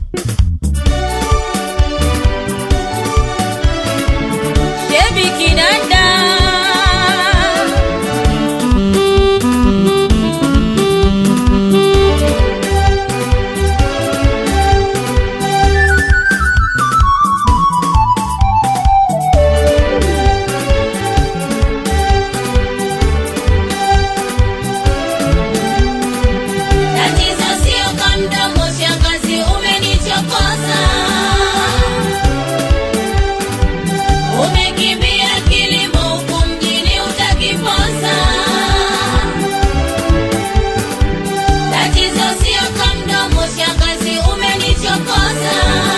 Shebi Kinanda Tatizo sio kwa mdomo, shangazi, umenichokoza. Umekimbia kilimo huku mjini utakiposa. Tatizo sio kwa mdomo, shangazi, umenichokoza.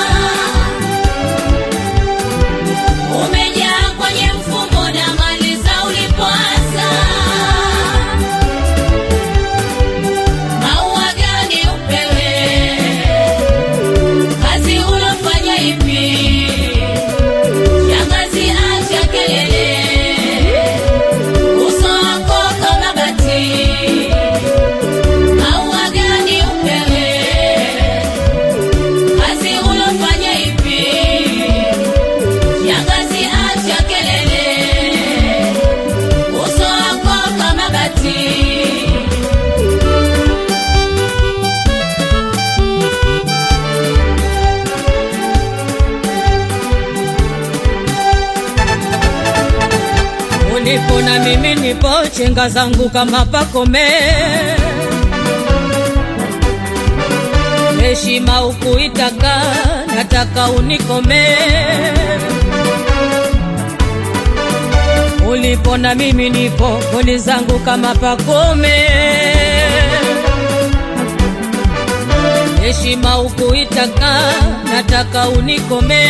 Umejaa kwenye mfumo na mali za ulipoanza. Maua gani upewe? Kazi unafanya ipi? Shangazi, acha kelele, uso wako kama bati. Maua gani upewe? Kazi unafanya ipi? Shangazi, acha kelele, uso wako kama bati. ulipo na mimi nipo, chenga zangu kama pakome. Heshima ukuitaka, nataka unikome. Ulipo na mimi nipo, koni zangu kama pakome. Heshima ukuitaka, nataka unikome.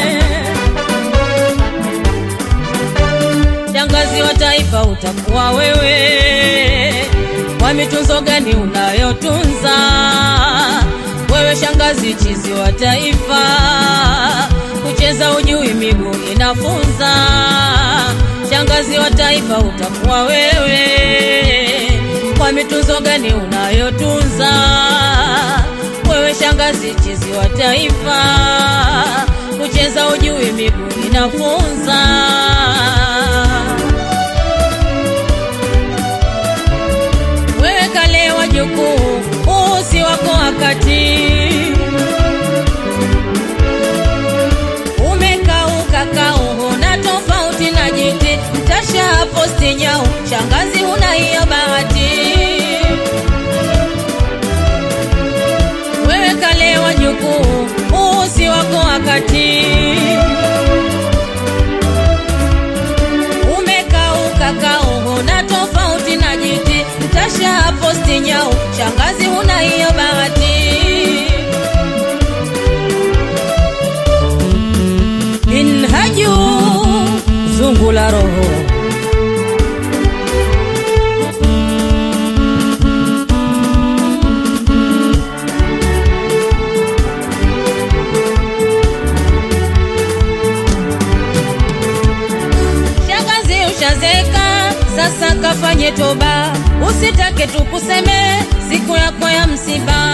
Shangazi wa taifa utakuwa wewe, kwa mitunzo gani unayotunza wewe? Shangazi chizi wa taifa, kucheza ujui, miguu inafunza. Shangazi wa taifa utakuwa wewe, kwa mitunzo gani unayotunza wewe? Shangazi chizi wa taifa, kucheza ujui, miguu inafunza. wewe kale wajukuu, usi wako wakati umekauka kauho na tofauti na jiti mtasha posti nyau, shangazi huna hiyo bahati. Wewe kale wajukuu, usi wako wakati umekauka kauho na tofauti na jiti mtasha posti nyau, shangazi huna hiyo bahati. Minhaju zungu la roho Shangazi ushazeka, sasa kafanye toba, usitake tukuseme siku yako ya msiba.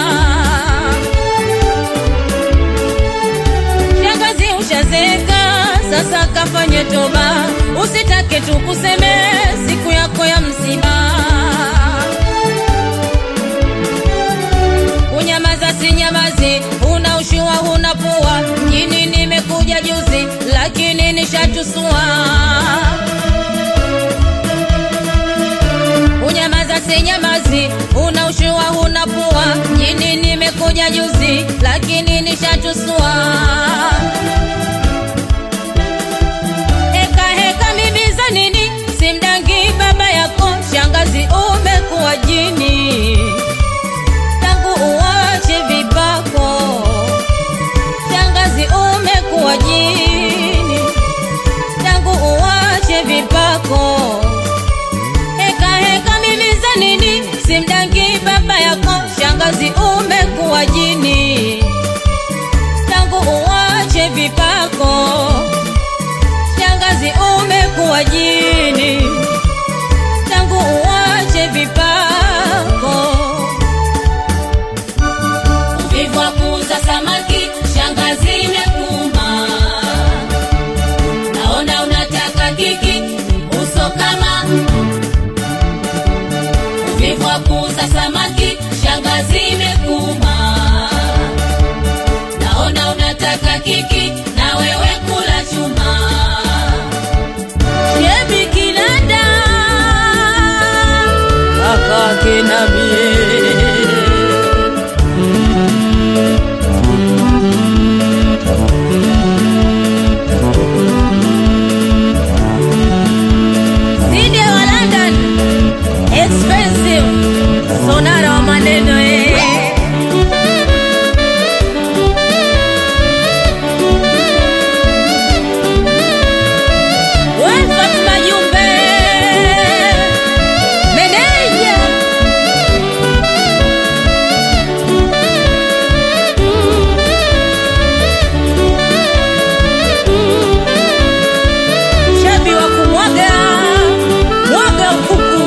Shangazi ushazeka, sasa kafanye toba, usitake tukuseme siku yako ya msiba. Unyamaza si nyamazi, una ushua huna pua, mjini nimekuja juzi, lakini nishatusua. Unyamaza si nyamazi, una ushua huna pua, mjini nimekuja juzi, lakini nishatusua. Heka heka mimi za nini, simdangi baba yako, shangazi umekuwa jini tangu uwache vipako, shangazi umekuwa jini, tangu uwache vipako. Heka heka mimi za nini, simdangi baba yako, shangazi umekuwa jini, tangu uwache vipako, shangazi umekuwa jini, tangu uwache vipako Uvivu wa kuuza samaki shangazi imekuma. Naona unataka kiki uso kama uvivu wa kuuza samaki, shangazi imekuma. Naona unataka kiki na wewe kula chuma. Shebi Kinanda kakake na mie Sidi wa London expensive sonara wa maneno eh. We Fatma Jumbe meneja shabi wa kumwaga mwaga ukuku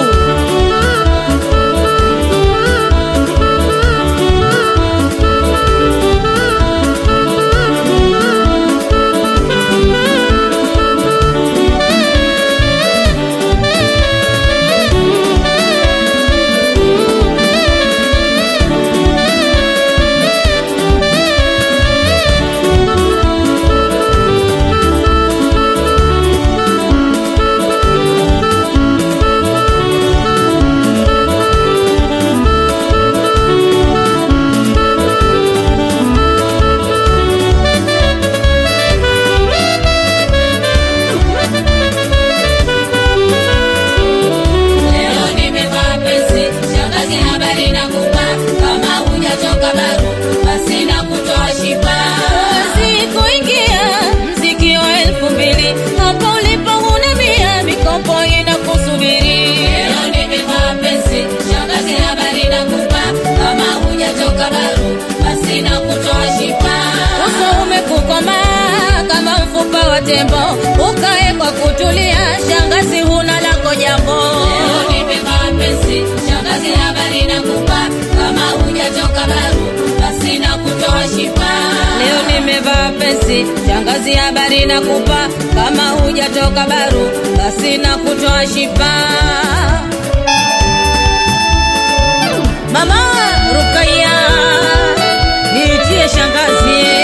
Leo nimevaa pesi, shangazi habari nakupa. Kama hujachoka baru, basi nakutoa shipa. Sikuingia mziki wa elfu mbili hapo ulipo huna mia mikopo inakusubiri Leo nimevaa pesi, shangazi habari nakupa. Kama hujachoka baru, basi nakutoa shipa. uso umekukoma kama mfupa wa tembo ukae kwa kutulia shangazi huna lako jambo Leo nimevaa pesi, shangazi habari nakupa. Kama hujachoka baru, basi nakutoa shipa. leo nimevaa pesi shangazi habari nakupa kama hujatoka baru basi na kutoa shipa mama rukaya niitie shangazi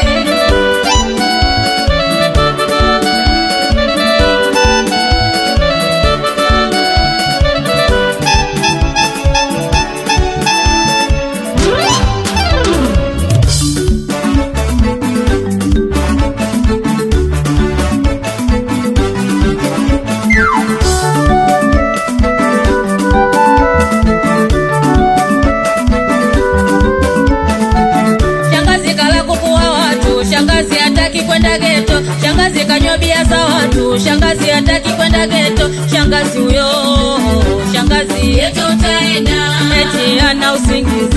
Shangazi kala kuku wa watu, shangazi hataki kwenda geto, shangazi kanywa bia za watu, shangazi hataki kwenda geto, shangazi huyo, shangazi Yetu utaenda, eti ana usingizi